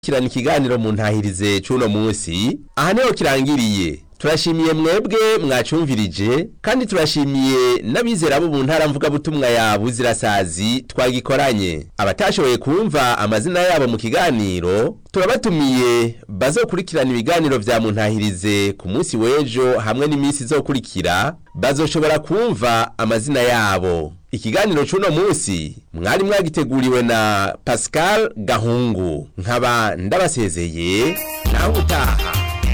kirana ikiganiro mu ntahirize c'uno munsi aha niho kirangiriye turashimiye mwebwe mwacumvirije kandi turashimiye n'abizera bo mu ntara mvugabutumwa ya buzirasazi twagikoranye abatashoboye kumva amazina yabo mu kiganiro turabatumiye bazokurikirana ibiganiro vya muntahirize ku munsi w'ejo hamwe n'iminsi izokurikira bazoshobora kumva amazina yabo ikiganiro c'uno munsi mwari mwagiteguriwe na Pascal Gahungu nkaba ndabasezeye naho utaha